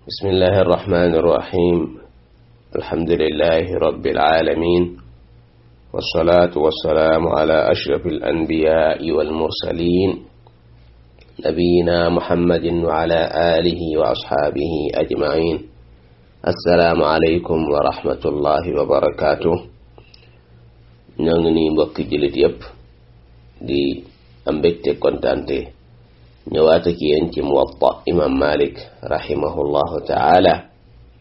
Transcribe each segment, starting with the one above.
بسم الله الرحمن الرحيم الحمد لله رب العالمين والصلاة والسلام على أشرف الأنبياء والمرسلين نبينا محمد وعلى آله وأصحابه أجمعين السلام عليكم ورحمة الله وبركاته نغني mbokki julit yépp di am mbégte kontante ñëwaat ak yéen ci muwatta imam malik rahimahullahu taala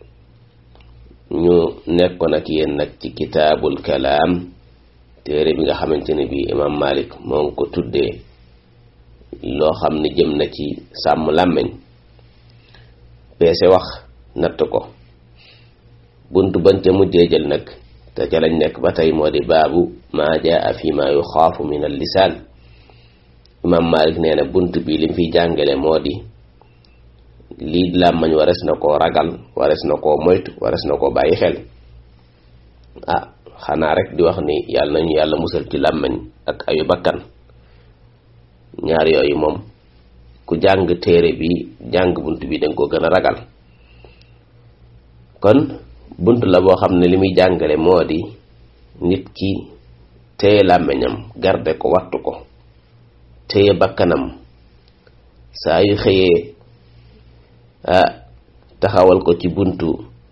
ñu nekkoon ak yéen nag ci kitaabul kalaam téere bi nga xamante ne bii imam malik moo ngi ko tuddee loo xam ne jëm na ci sàmm làmmiñ peese wax natt ko bunt bañ ca mujjee jël nag te ca lañ nekk ba tey moo di baabu maa jaa fi ma yuxaafu min al lisaan imam malik nee na bunt bi lim fiy jàngale moo di lii làmmañ wares na koo ragal wares na koo moytu wares na koo bàyyi xel ah xanaa rek di wax ni yàlla nañu yàlla musal ci làmmañ ak ayu bakkan ñaar yooyu moom ku jàng téere bi jàng bunt bi danga ko gën a ragal kon bunt la boo xam ne li muy jàngale moo di nit ki téye làmmiñam garde ko wattu ko téye bakkanam saa yu xëyee ah taxawal ko ci buntu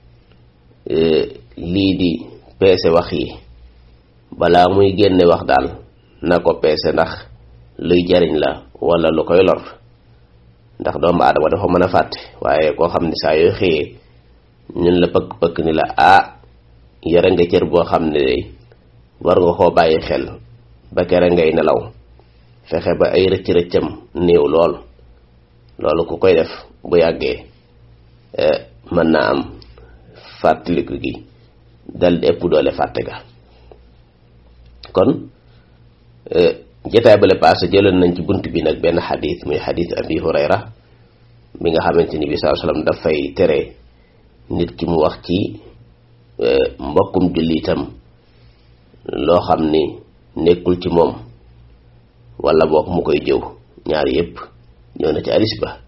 lii di peese wax yi balaa muy génne wax daal na ko peese ndax luy jariñ la wala lu koy lor ndax doomu aadama dafa mën a fàtte waaye koo xam ne saa yoo xëyee ñun la pëkk pëkk ni la ah yore nga cër boo xam ne day war nga koo bàyyi xel ba kere ngay nelaw fexe ba ay rëcc rëccam néew lool loolu ku koy def bu yàggee mën naa am fàttaliku gi dal di ëpp doole fàtte ga kon jotaay bale paase jëloon nañ ci bunt bi nag benn xadis muy xadis abi hurayra bi nga xamante ni bi saa sallam dafay tere nit ki mu wax ci mbokkum jullitam loo xam ni nekkul ci moom wala boog mu koy jëw ñaar yépp ñëw na ci hadis ba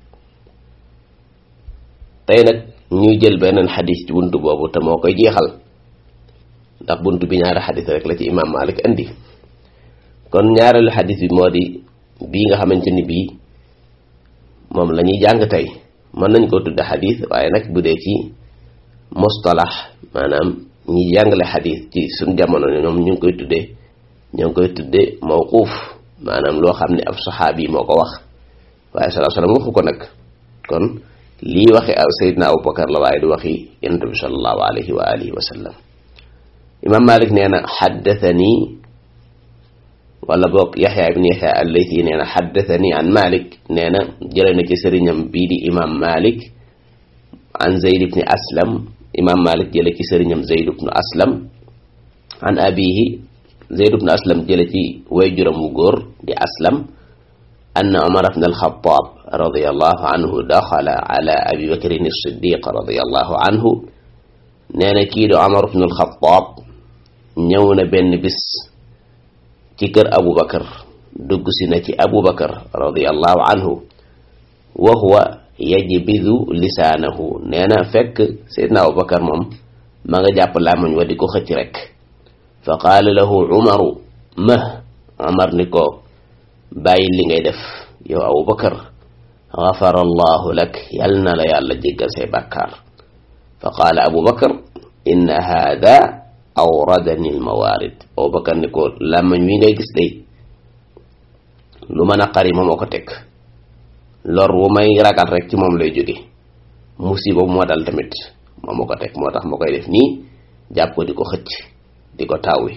tey nag ñuy jël beneen xadis ci bunt boobu te moo koy jeexal ndax bunt bi ñaari xadis rek la ci imam malik indi kon ñaareelu xadis bi moo di bii nga xamante ni bii moom la ñuy jàng tey mën nañ koo tudde xadis waaye nag bu dee ci mustalax maanaam ñi jàngale xadis ci suñ jamono ñoom ñu ngi koy tuddee ñoo ngi koy tudde mawquuf maanaam loo xam ne ab saxaabi moo ko wax waaye salaa salaam waxu ko nag kon lii waxi sayidna abubakar la waaye du waxi yonent bi salallahu alayhi wa alihi wa sallam imam malik nee na xaddathani wala boog yaxya ibn yaxya allayti nee na xaddathani an malik nee na jële na ci sëriñam bii di imam malik an zayd ibni aslam imam malik jële ci sëriñam zayd ibnu aslam an abihi zayd ibnu aslam jële ci way juram wu góor di aslam anna umar ibn alxataab radiallahu anhu daxala ala abi bakrin siddiq radiallahu anhu nee na kii di umar ibn alxataab ñëw na benn bis ci kër abu bakar dugg si na ci abu bakar radiallahu anhu wa huwa yajbidu lisaanahu nee na fekk seydna abu bakar moom ma nga jàpp làmmiñ wa di ko xëcc rek fa qaala lahu umaru mah umar ni ko bàyyi li ngay def yow abu bakar gafara allahu lak yal na la yàlla jéggal say bàkkaar fa qaala abu bakar inna haada awradani almawaarid abu bakar ni ko làmmiñ wi ngay gis day lu mën a xari ma moo ko teg lor wu may ragal rek ci moom lay jóge musiba bu moo dal tamit moo ma ko teg moo tax ma koy def nii jàpp ko di ko xëcc di ko tawwi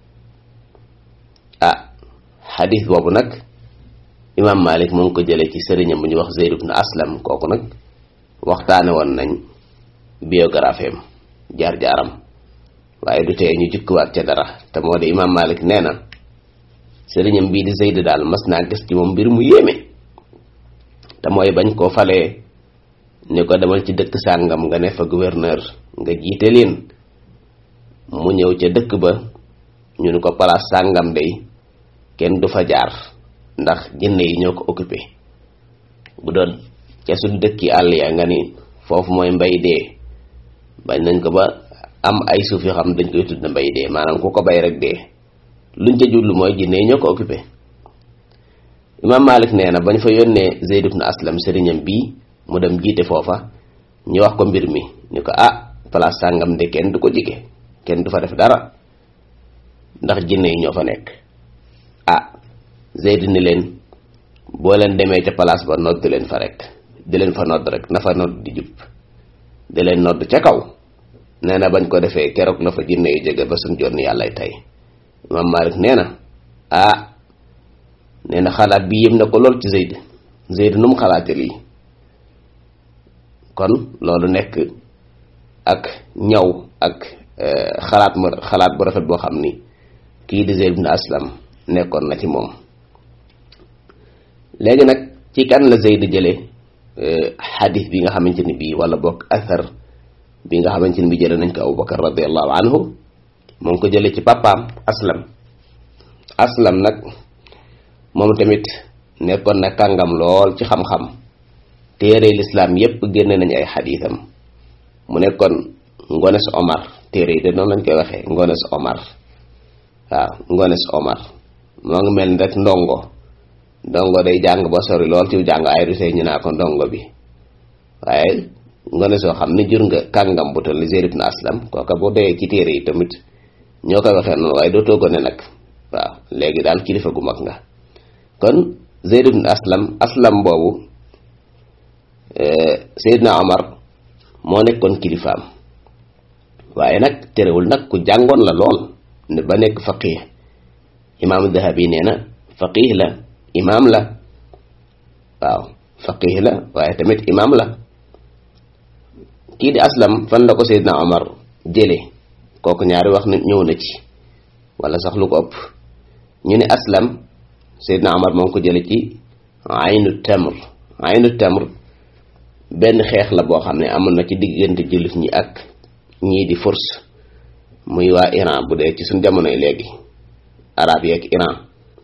ah xadis boobu nag imam malik mu ngi ko jële ci sëriñam bu ñuy wax zeyd ibn aslam kooku nag waxtaane woon nañ biographie am jaar-jaaram waaye du tee ñu jukkiwaat ca dara te moo di imam malik nee na sëriñam bii di zeyd daal mas naa gis ci moom mbir mu yéeme te mooy bañ koo falee ni ko demal ci dëkk sàngam nga ne fa gouverneur nga jiite leen mu ñëw ca dëkk ba ñu ni ko place sàngam day kenn du fa jaar ndax jinne yi ñoo ko occupé bu doon ca suñ dëkki àll ya nga ni foofu mooy mbay dee bañ nañ ko ba am ay suuf yoo xam dañ koy tudd mbay dee maanaam ku ko bay rek dee luñ ca jublu mooy jinne ñoo ko occupé imam malik nee na bañ fa yónnee Zayd ibn Aslam sëriñam bii mu dem jiite foofa ñu wax ko mbir mi ñu ko ah place sàngam de kenn du ko jige kenn du fa def dara ndax jinne yi ñoo fa nekk ah Zayd ni leen boo leen demee ca place ba nodd leen fa rek di leen fa nodd rek na fa nodd di jub di leen nodd ca kaw nee na bañ ko defee keroog la fa jinne yi jóge ba suñ jonni yàllay tey imam malik nee na ah nee na xalaat bi yëm na ko lool ci Zayd Zayd nu mu xalaate lii kon loolu nekk ak ñaw ak xalaat mu xalaat bu rafet boo xam ni kii di Zayd ibn Aslam nekkoon na ci moom léegi nag ci kan la Zayd jële xadis bi nga xamante ni bii wala bokk athar bi nga xamante ni bi jële nañ ko Abu Bakar radiallahu anhu moom ko jële ci papaam Aslam Aslam nag moom tamit nekkoon na kàngam lool ci xam-xam téere lislaam yépp génne nañ ay xadiisam mu nekkoon ngones Omar téere yi de noonu lañ koy waxee ngones Omar waaw ngones Omar moo ngi mel ni rek ndongo ndongo day jàng ba sori lool ci jàng ay rusee ñu naa ko ndongo bi waaye ngones soo xam ne jur nga kàngam bu toll ni Zayd ibn Aslam kooka boo dee ci téere yi tamit ñoo koy waxee noonu waaye dootoo gone nag waaw léegi daal kilifa gu mag nga kon Zayd ibn Aslam Aslam boobu Seydina Omar moo nekkoon kilifaam waaye nag terewul nag ku jàngoon la lool ne ba nekk faqih imaamu Dahabi nee na faqih la imaam la waaw faqih la waaye tamit imaam la kii di Aslam fan la ko Seydina Omar jële kooku ñaari wax na ñëw na ci wala sax lu ko ëpp ñu ne Aslam Seydina Omar moo ngi ko jële ci aynu tamr aynu tamr benn xeex la boo xam ne amoon na ci diggante jullit ñi ak ñii di furs muy waa Iran bu dee ci suñ jamonoy léegi arab yi ak Iran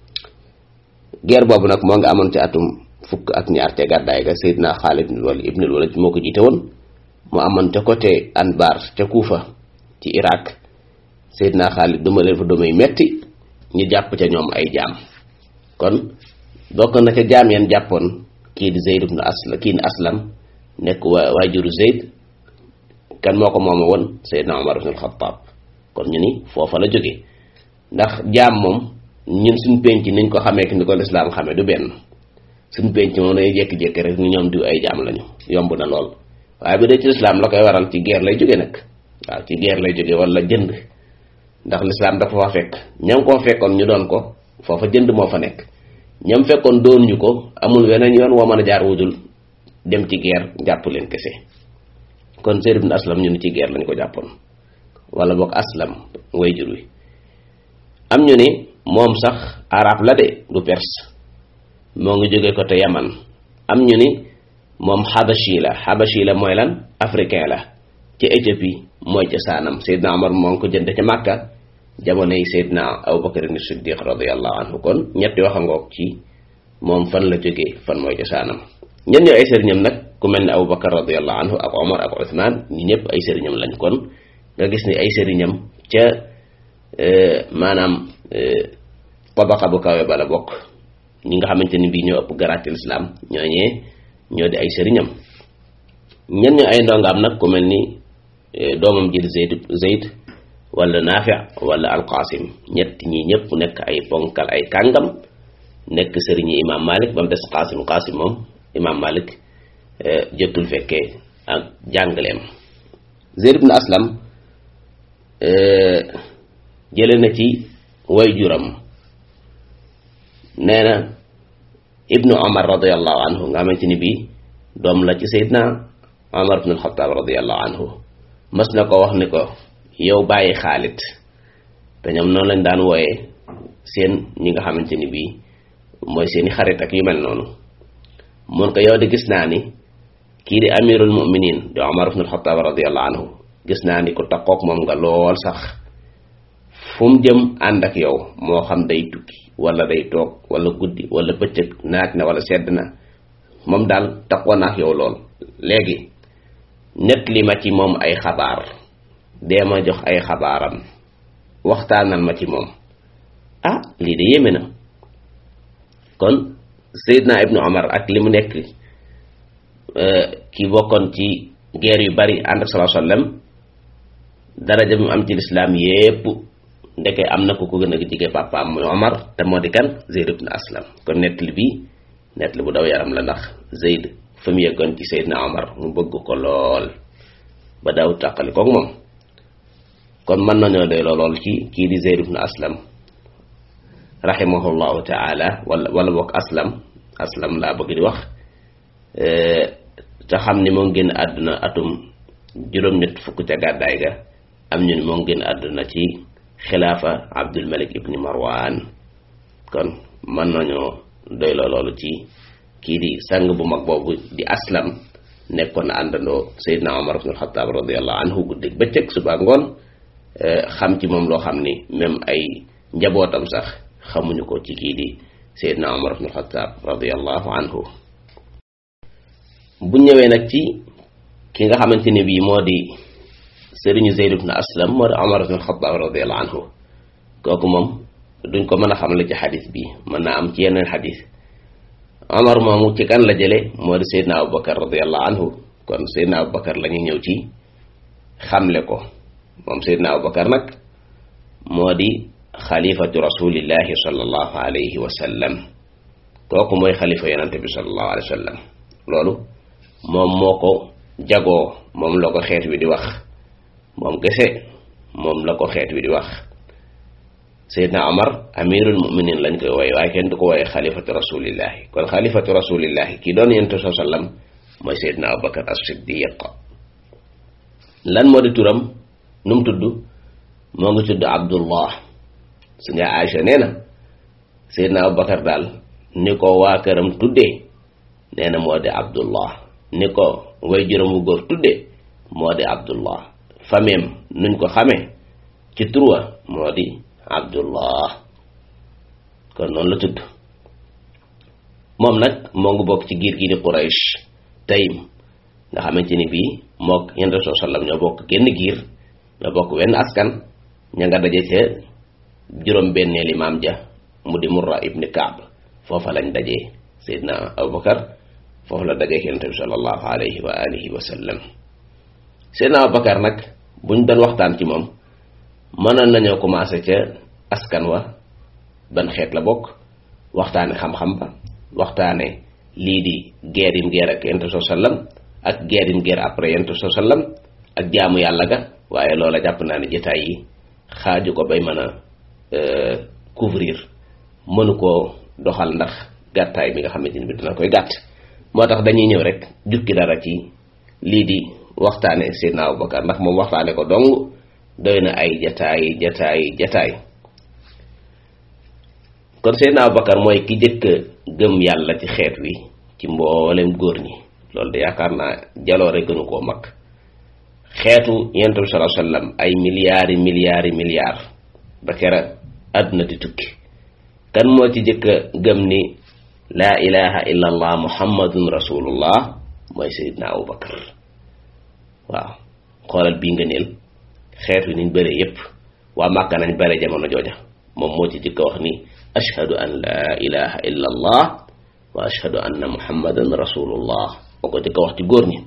guerre boobu nag moo nga amoon ci atum fukk ak ñaar ca gàddaay ga Seydina Xaalid ibnul Walid moo ko jiite woon mu amoon ca côté Anbar ca Kuufa ci Irak Seydina Xaalid duma leen fa dumay metti ñu jàpp ca ñoom ay jaam kon bokk na ca jaam yan jàppoon kii di Zayd ibn Aslam kii di Aslam nekk waa waajuru Zayd kan moo ko mooma woon Seydina Omar ibn al-Khattab kon ñu ni foofa la jóge ndax jaam moom ñun suñ penc niñ ko xamee ni ko lislaam xamee du benn suñ penc moom day jékki-jékki rek ñu ñoom diw ay jaam lañu yomb na lool waaye bu dee ci lislaam la koy waral ci guerre lay jóge nag waaw ci guerre lay jóge wala jënd ndax lislaam dafa fa fekk ñam koo fekkoon ñu doon ko foofa jënd moo fa nekk ñam fekkoon doon ñu ko amul weneen yoon woo mën a jaar wudul dem ci guerre jàpp leen kese kon Zayd ibn Aslam ñu ni ci guerre lañ ko jàppoon wala boog Aslam way jur wi am ñu ni moom sax arab la de du perse moo ngi jóge côté Yaman am ñu ni moom xabashi la xabashi la mooy lan africain la ci Éthiopie mooy ca saanam Seydina Omar moo ngi ko jënd ca Makka jamono yi Seydina Abubakar ni Siddiq radiyallahu anhu kon ñetti wax a ngoog ci moom fan la jógee fan mooy ca saanam ñen ñoo ay sëriñam nag ku mel ne Abubakar radiyallahu anhu ak Omar ak Uthman ñi ñëpp ay sëriñam lañ kon nga gis ni ay sëriñam ca maanaam tabaqa bu kawe bala bokk ñi nga xamante ni bii ñoo ëpp garaatil islam ñooñee ñoo di ay sëriñam ñen ñoo ay ndongaam nag ku mel ni doomam ji Zayd Zayd wala Naafi wala Alqasim ñett ñi ñëpp nekk ay ponkal ay kàngam nekk sëriñi imam Malik ba mu des Qasim Qasim moom imam Malik jotul fekkee ak jàngaleem Zayd ibn Aslam jële na ci way juram nee na ibnu Omar radiallahu anhu nga xamante ni bii doom la ci Seydina Omar ibn al-Khattab radiallahu anhu mas na ko wax ni ko yow bàyyi Xaalid te ñoom noonu lañ daan wooyee seen ñi nga xamante ni bii mooy seeni xarit ak yu mel noonu mun ko yow de gis naa ni kii di amirul muminin di Omar ibn al-Khattab radiallahu anhu gis naa ni ku takkook moom nga lool sax fu mu jëm ànd ak yow moo xam day tukki wala day toog wala guddi wala bëccëg naaj na wala sedd na moom daal takkoo na ak yow lool léegi net li ma ci moom ay xabaar dee ma jox ay xabaaram waxtaanal ma ci moom ah lii de yéeme na kon Seydina Ibnu Omar ak li mu nekk ki bokkoon ci guerre yu bari ànd ak sallallahu alayhi wasallam daraja bi mu am ci lislaam yépp ndeke am na ku ko gën a jege papaam muy Omar te moo di kan Zeyd ibn Aslam kon nettali bi nettali bu daw yaram la ndax Zeyd fa mu yeggoon ci Seydina Omar mu bëgg ko lool ba daw tàqali koog moom kon mën nañoo doy lool ci kii di Zeyd ibn Aslam rahimahullahu taala wala wala boog Aslam Aslam laa bëgg di wax te xam ni moo génn àdduna atum juróom-ñett fukk ca gàddaay ga am ñu ni moo génn àdduna ci xilaafa Abdul Malik ibni Marwan kon mën nañoo doy loolu ci kii di sang bu mag boobu di aslam nekkoon na àndandoo Seydina Omar ibn al-Khattab radiyallahu anhu guddig bëccëg suba ngoon xam ci moom loo xam ni même ay njabootam sax xamuñu ko ci kii di Seydina Omar ibn al-Khattab radiyallahu anhu bu ñëwee nag ci ki nga xamante ne bii moo di sëriñu Zayd ibn Aslam moo di Omar ibn al-Khattab radiyallahu anhu kooku moom duñ ko mën a xamle ci xadis bi mën naa am ci yeneen xadis Omar moomu ci kan la jële moo di Seydina Abubakar radiyallahu anhu kon Seydina Abubakar la ñuy ñëw ci xamle ko moom Seydina Abubakar nag moo di xalifatu rasulillahi sallallahu alayhi wa sallam kooku mooy xalifa yonante bi sallallahu alayhi wa sallam loolu moom moo ko jagoo moom la ko xeet wi di wax moom kese moom la ko xeet wi di wax Seydina Omar amirul muminin lañ koy wooye waaye kenn du ko wooye xalifatu rasulillahi kon xalifatu rasulillahi kii doon yonent saa sallam mooy Seydina Abubakar as-Siddiq lan moo di turam nu mu tudd moo ngi tudd Abdullah su nga Aïcha nee na Seydina Abubakar daal ni ko waa këram tuddee nee na moo di Abdullah ni ko way juróom wu góor tuddee moo di Abdullah fameem nuñ ko xamee ci turwa moo di Abdullah kon noonu la tudd moom nag moo ngi bokk ci giir gi di Quraysh Taym nga xamante ni bii mook yonent bi sallam ñoo bokk genn giir ñoo bokk wenn askan ña nga daje ca juróom benneeli maam ja mu di Murra ibni Kaab foofa lañ dajee Seydina Abubakar foofu la dajee yonent bi sallallahu alayhi wa alihi wa sallam Seydina Abubakar nag buñ doon waxtaan ci moom mënoon nañoo commencé ca askan wa ban xeet la bokk waxtaane xam-xam ba waxtaane lii di guerre yim guerre ak yonent bi sallam ak guerre yim guerre après yonent bi sallam ak jaamu yàlla ga waaye loola jàpp naa ne jotaay yi xaaju ko bay mën a couvrir mënu koo doxal ndax gàttaay bi nga xamante ni bi dina koy gàtt moo tax dañuy ñëw rek jukki dara ci lii di waxtaane Seydina Abubakar ndax moom waxtaane ko dong doy na ay jataay jataay jataay kon Seydina Abubakar mooy ki jëkk gëm yàlla ci xeet wi ci mboolem góor ñi loolu de yaakaar naa jaloore gënu koo mag xeetu yonent bi sallallahu alayhi wasallam ay milliards yi milliards yi milliards ba kera àdduna di tukki kan moo ci jëkk gëm ni laa ilaha illa allah muhammadun rasulullah mooy Seydina Abubakar waaw xoolal bii nga neel xeet wi niñ bëre yépp waa Màkka nañ bëre jamono jooja moom moo ci jëkk wax ni ashhadu an laa ilaha illa allah wa ashhadu anna muhammadan rasulullah moo ko jëkk wax ci góor ñi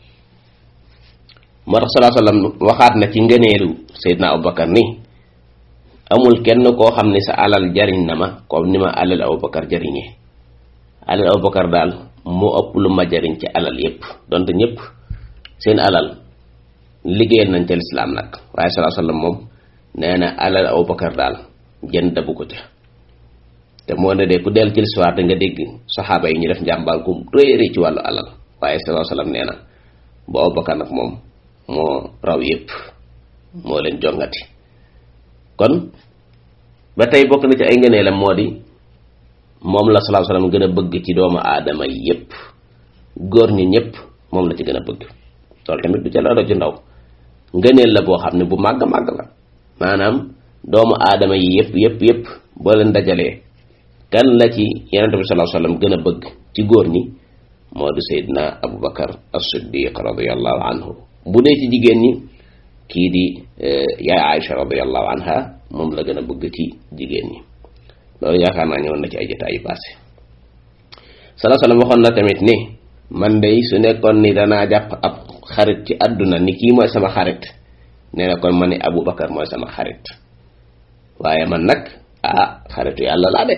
moo tax salaa sallam waxaat na ci ngëneelu Seydina Abubakar ni amul kenn koo xam ne sa alal jariñ na ma comme ni ma alal Abubakar jariñee alal Abubakar daal moo ëpp lu ma jariñ ci alal yépp donte ñépp seen alal liggéeyal nañ ca lislaam nag waaye salaa sallam moom nee na alal Abubakar daal jën dabu ko ca te moo ne de ku dellu ci l'histoire da nga dégg saxaaba yi ñu def njàmbaal ku rëy rëy ci wàllu alal waaye salaa sallam nee na bu Abubakar nag moom moo raw yépp moo leen jongati kon ba tey bokk na ci ay ngëneelam moo di moom la sallallahu alayhi wasallam gën a bëgg ci doomu aadama yépp góor ñi ñépp moom la ci gën a bëgg loolu tamit du ca la ci ndaw ngëneel la boo xam ne bu màgg màgg la maanaam doomu aadama yi yépp yépp yépp boo leen dajalee kan la ci yonent bi sallallahu alayhi wasallam gën a bëgg ci góor ñi moo di Seydina Aboubacar as-Siddiq radiallahu anhu bu dee ci jigéen ñi kii di yaay Aïcha radiallahu anha moom la gën a bëgg ci jigéen ñi loolu yaakaar naa ñëwoon na ci ay jotaay yu passé sala salaam waxoon na tamit ni man de su nekkoon ni danaa jàpp ab xarit ci àdduna ni kii mooy sama xarit nee na kon ma ni Aboubacar mooy sama xarit waaye man nag ah xaritu yàlla laa de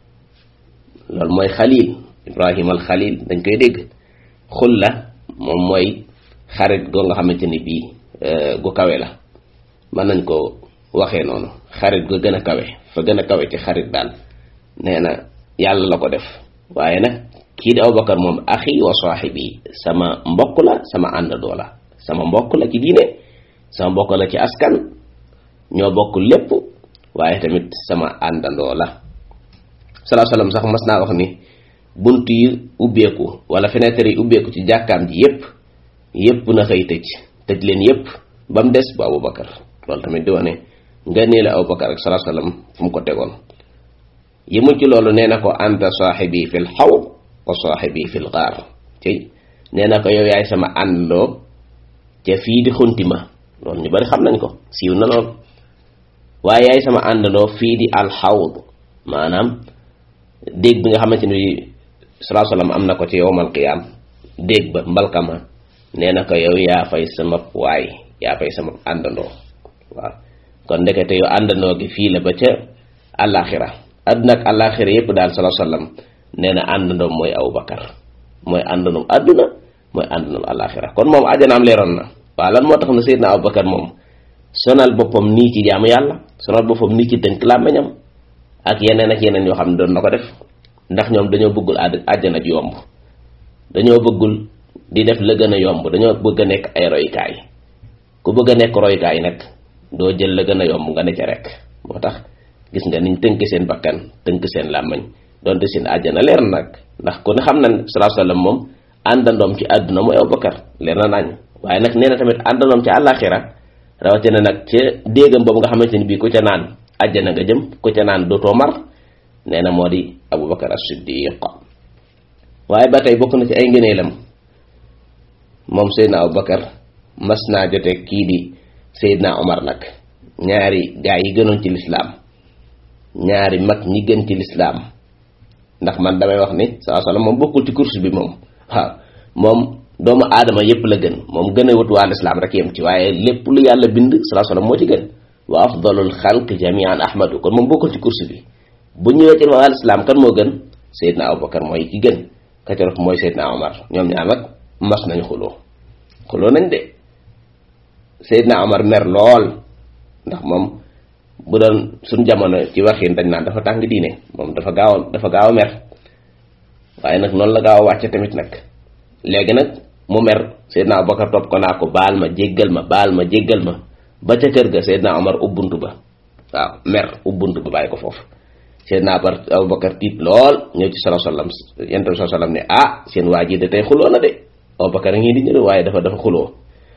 loolu mooy xalil Ibrahima al xalil dañ koy dégg xulla moom mooy xarit goo nga xamante ni bii gu kawe la mën nañ ko waxee noonu xarit gu gën a kawe fa gën a kawe ci xarit daal nee na yàlla la ko def waaye nag kii di Aboubacar moom axi wa saaxibi sama mbokk la sama àndandoo la sama mbokk la ci diine sama mbokk la ci askan ñoo bokk lépp waaye tamit sama àndandoo la salaa salaam sax mas naa wax ni bunt yi ubbeeku wala fenêtre yi ubbeeku ci jàkkaam ji yépp yépp na xëy tëj tëj leen yépp ba mu des bu Aboubacar loolu tamit di wane nga nee la Aboubacar ak salaa salaam fu mu ko tegoon yëmul ci loolu nee na ko anta saaxibi fil xawd wa saaxibi fil gaar ci nee na ko yow yaay sama àndandoo ca fii di xunti ma loolu ñu bari xam nañ ko siiw na lool waaye yaay sama àndandoo fii di alxawd maanaam déeg bi nga xamante ni salaa salaam am na ko ci yowmal qiyaam déeg ba mbalkama nee na ko yow yaa fay sama waay yaa fay sama àndandoo waaw kon ndekete yow àndandoo gi fii la ba ca àllaaxira àdduna ak àllaaxira yépp daal salaa salaam nee na àndandoom mooy Aboubacar mooy àndandoom àdduna mooy àndandoom àllaaxira kon moom ajanaam leeroon na waaw lan moo tax na Seydina Aboubacar moom sonal boppam nii ci jaamu yàlla sonal boppam nii ci tënk làmmiñam ak yeneen ak yeneen yoo xam ne doon na ko def ndax ñoom dañoo bëggul àdd àjjana ji yomb dañoo bëggul di def la gën a yomb dañoo bëgg a nekk ay roykaay ku bëgg a nekk roykaay nag doo jël la gën a yomb nga ne ca rek moo tax gis nga niñ tënk seen bakkan tënk seen làmmiñ donte seen àjjana leer na nag ndax ku ne xam na salaa sallam moom àndandoom ci àdduna mooy Abubakar leer na nañ waaye nag nee na tamit àndandoom ci àllaaxira rawatina nag ca déegam boobu nga xamante ni bii ku ca naan àjjana nga jëm ku ca naan dootoo mar nee na moo di Aboubacar as-Siddiq waaye ba tey bokk na ci ay ngëneelam moom Seydina Aboubacar mas naa jote kii di Seydina Omar nag ñaari gaa yi gënoon ci lislaam ñaari mag ñi gën ci lislaam ndax man damay wax ni saa sallam moom bokkul ci course bi moom waaw moom doomu aadama yépp la gën moom gën a wut waa lislaam rek yem ci waaye lépp lu yàlla bind saa sallam moo ci gën wa afdalul xalq jamian ahmadu kon moom bokkul ci course bi bu ñëwee ci waa lislaam kan moo gën Seydina Aboubacar mooy ki gën ka ca topp mooy Seydina Omar ñoom ñaar nag mas nañu xuloo xuloo nañ de Seydina Omar mer lool ndax moom bu doon suñ jamono ci waxin dañ naan dafa tàng diine moom dafa gaaw a dafa gaaw a mer waaye nag noonu la gaaw a wàcce tamit nag léegi nag mu mer Seydina Aboubacar topp ko naa ko baal ma jéggal ma baal ma jéggal ma ba ca kër ga Seydina Omar ubbuntu ba waaw mer ubbuntu ba bàyyi ko foofu Seydina Aboubacar tiit lool ñëw ci sallallahu alayhi wasallam yonent bi sallallahu alayhi wasallam ne ah seen waa ji de tey xuloo na de Aboubacar a ngi di ñëw waaye dafa dafa xuloo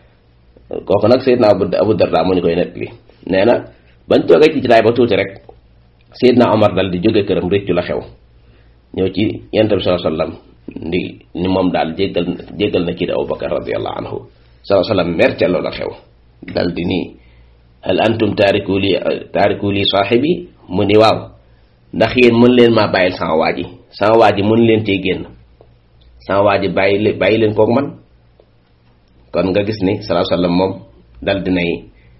kooku nag Seydina Abu Darda moo ñu koy nettali nee na bañ toogee ci jitaay ba tuuti rek Seydina Omar dal di jóge këram réccu la xew ñëw ci yonent bi sallallahu alayhi wasallam ndi ni moom daal jéggal jéggal na kii di Aboubacar radiyallahu anhu sallallahu alayhi wasallam mer ca loola xew dal di nii hal antum taariku li taariku li saaxibi mu ni waaw ndax yéen mën leen maa bàyyil sama waa ji sama waa ji mën leen cee génn sama waa ji bàyyi leen bàyyi leen kook man kon nga gis ni salaa sallam moom dal dinay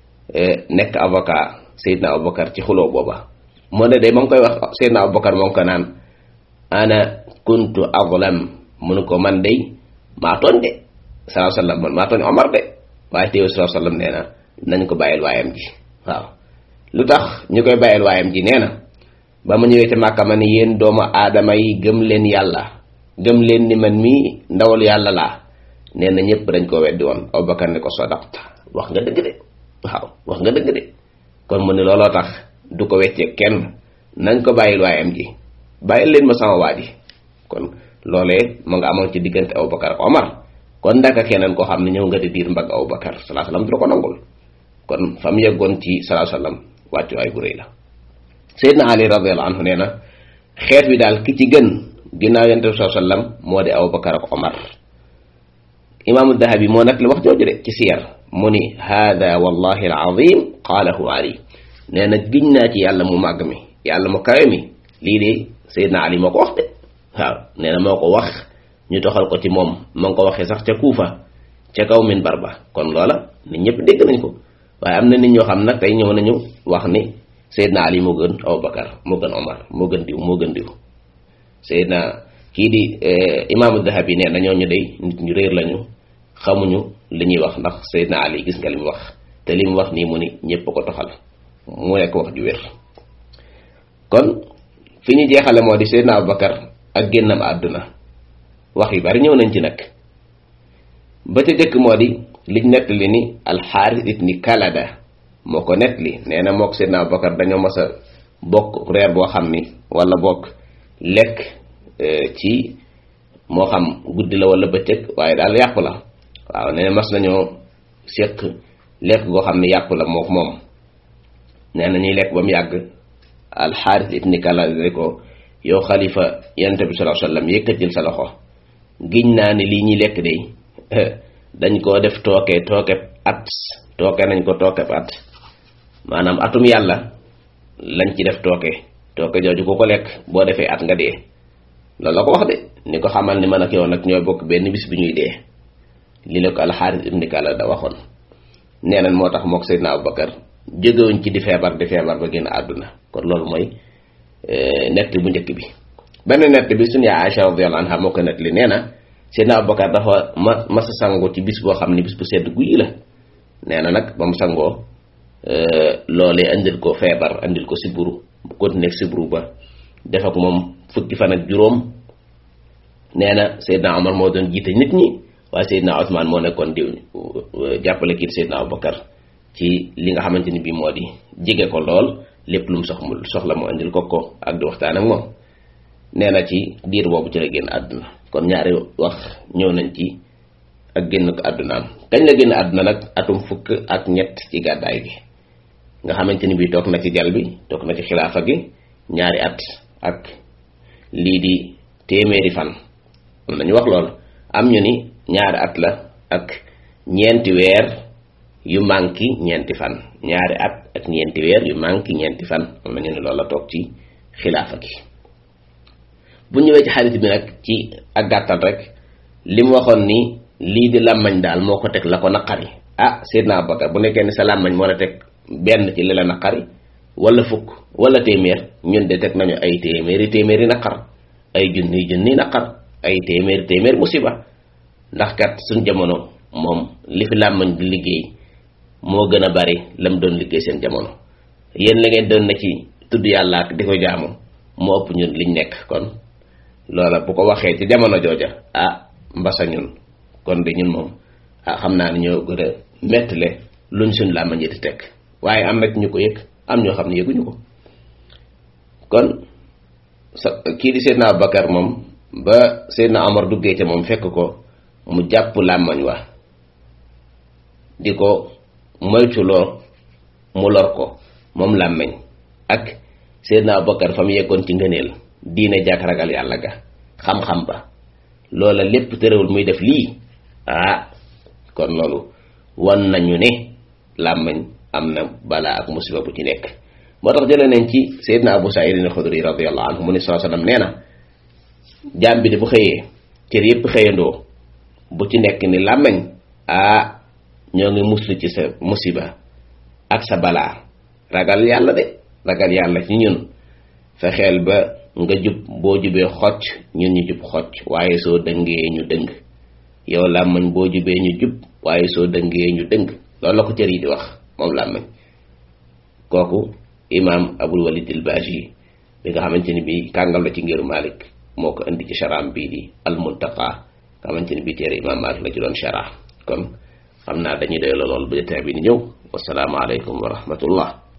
nekk avocat Seydina Aboubacar ci xuloo booba moo ne de ma ngi koy wax Seydina Aboubacar moo ngi ko naan ana kuntu azlam mënu ko man dey maa tooñ de salaa sallam man maa tooñ Omar de waaye teew salaa sallam nee na nañ ko bàyyil waayam ji waaw lu tax ñu koy bàyyil waayam ji nee na ba ma ñëwee ca Màkka ma ni yéen doomu aadama yi gëm leen yàlla gëm leen ni man mii ndawal yàlla laa nee na ñëpp dañ ko weddi woon Abubakar ne ko sadaqta wax nga dëgg de waaw wax nga dëgg de kon mu ne looloo tax du ko weccee kenn nañ ko bàyyil waayam ji bàyyil leen ma sama waa ji kon loolee ma nga amoon ci diggante Abubakar ak Omar kon ndaka keneen koo xam ne ñëw nga di diir mbagg Abubakar salaa salaam du la ko nangul kon fa mu yeggoon ci salaa salaam wàccu waay bu rëy la Seydina Ali radiyallahu anhu nee na xeet wi daal ki ci gën ginnaaw yonent bi saa sallam moo di Abubakar ak Omar imaamu Dahabi moo nag la wax jooju de ci siyar mu ni hada wallahi alazim qaalahu Ali nee na giñ naa ci yàlla mu màgg mi yàlla mu kawe mi lii de Seydina Ali moo ko wax de waaw nee na moo ko wax ñu toxal ko ci moom ma ngi ko waxee sax ca Kuufa ca kaw minbar ba kon loola nit ñëpp dégg nañ ko waaye am na nit ñoo xam nag tey ñëw nañu wax ni Seydina Ali moo gën Abubakar moo gën Omar moo gën diw moo gën diw Seydina kii di imaamu Dahabi nee na ñooñu day nit ñu réer lañu xamuñu li ñuy wax ndax Seydina Ali gis nga li mu wax te li mu wax nii mu ni ñëpp ko toxal mu nekk wax ju wér kon fi ñu jeexale moo di Seydina Abubakar ak génnam àdduna wax yu bari ñëw nañ ci nag ba ca jëkk moo di liñ nettali ni alxaaris ibni kalada moo ko nettali nee na mook Seydina Abubakar dañoo mas a bokk reer boo xam ni wala bokk lekk ci moo xam guddi la wala bëccëg waaye daal yàqu la waaw nee na mas nañoo séq lekk goo xam ne yàqu la mook moom nee na ñuy lekk ba mu yàgg alxaaris ibni kalada ko yow xalifa yonent bi sallallahu alayhi wasallam yëkkatil sa loxo giñ naa ne lii ñuy lekk de dañ koo def tooke tooke at tooke nañ ko tooke at maanaam atum yàlla lañ ci def tooke tooke jooju ku ko lekk boo defee at nga dee loolu la ko wax de ni ko xamal ni man ak yow nag ñooy bokk benn bis bi ñuy dee li la ko alxaaris ibni kala da waxoon nee nañ moo tax mook Seydina Abubakar jógewuñ ci di feebar di feebar ba génn àdduna kon loolu mooy nett bu njëkk bi benn nett bi suñu yaay Aïcha radiyallahu anha moo ko nett li nee na Seydina Abubakar dafa ma masa sangoo ci bis boo xam ne bis bu sedd guyi la nee na nag ba mu sangoo loolee andil ko feebar andil ko siburu bu continuer siburu ba def ak moom fukki fan ak juróom nee na Seydina Omar moo doon jiite nit ñi waaye Seydina Ousmane moo nekkoon di jàppale kii Seydina Abubakar ci li nga xamante ni bii moo di jege ko lool lépp lu mu sox mu soxla mu andil ko ko ak di waxtaan ak moom nee na ci diir boobu ci la génn àdduna kon ñaari wax ñëw nañ ci ak génn ko àddunaam kañ la génn àdduna nag atum fukk ak ñett ci gàddaay gi nga xamante ni bii toog na ci jal bi toog na ci xilaafa gi ñaari at ak lii di téeméeri fan am nañu wax loolu am ñu ni ñaari at la ak ñeenti weer yu manki ñeenti fan ñaari at ak ñeenti weer yu manki ñeenti fan am nañu ni loolu la toog ci xilaafa gi bu ñëwee ci xarit bi nag ci ak gàttal rek li mu waxoon ni lii di làmmañ daal moo ko teg la ko naqari ah Seydina Abubakar bu nekkee ni sa làmmañ moo la teg benn ci li la naqari wala fukk wala téeméer ñun de teg nañu ay téeméeri téeméeri naqar ay junni junni naqar ay téeméeri téeméer musiba ndax kat suñ jamono moom li fi làmmañ di liggéey moo gën a bari lam doon liggéey seen jamono yéen la ngeen doon na ci tudd yàlla ak di ko jaamu moo ëpp ñun liñ nekk kon loola bu ko waxee ci jamono jooja ah mbasa ñun kon de ñun moom ah xam naa ne ñoo gën a mettale luñ suñ làmmañ di teg waaye am na ñu ko yëg am ñoo xam ne yëguñu ko kon sa kii di Seydina Abubakar moom ba Seydina Omar duggee ca moom fekk ko mu jàpp làmmañ wa di ko moytuloo mu lor ko moom làmmañ ak Seydina Abubakar fa mu yeggoon ci ngëneel diine jàkk ragal yàlla ga xam-xam ba loola lépp tërëwul muy def lii ah kon loolu wan nañu ne làmmañ am na balaa ak musiba bu ci nekk moo tax jëlee nañ ci Seydina Abu Saïd al-Xudri radiyallahu anhu mu ne saa sallam nee na jaam bi de bu xëyee cër yépp xëyandoo bu ci nekk ni làmmañ ah ñoo ngi muslu ci sa musiba ak sa balaa ragal yàlla de ragal yàlla ci ñun fexeel ba nga jub boo jubee xocc ñun ñu jub xocc waaye soo dëngee ñu dëng yow làmmañ boo jubee ñu jub waaye soo dëngee ñu dëng loolu la ko cër yi di wax moom làmmañ kooku imaam abul walid al baaji bi nga xamante ni bii kàngam la ci ngiru malik moo ko indi ci sharaam bii di al muntaqa nga xamante ni bii téere imaam malik la ci doon shara kon xam naa dañuy doy la lool bu jotaay bi ni ñëw wasalaamu aleykum wa rahmatullah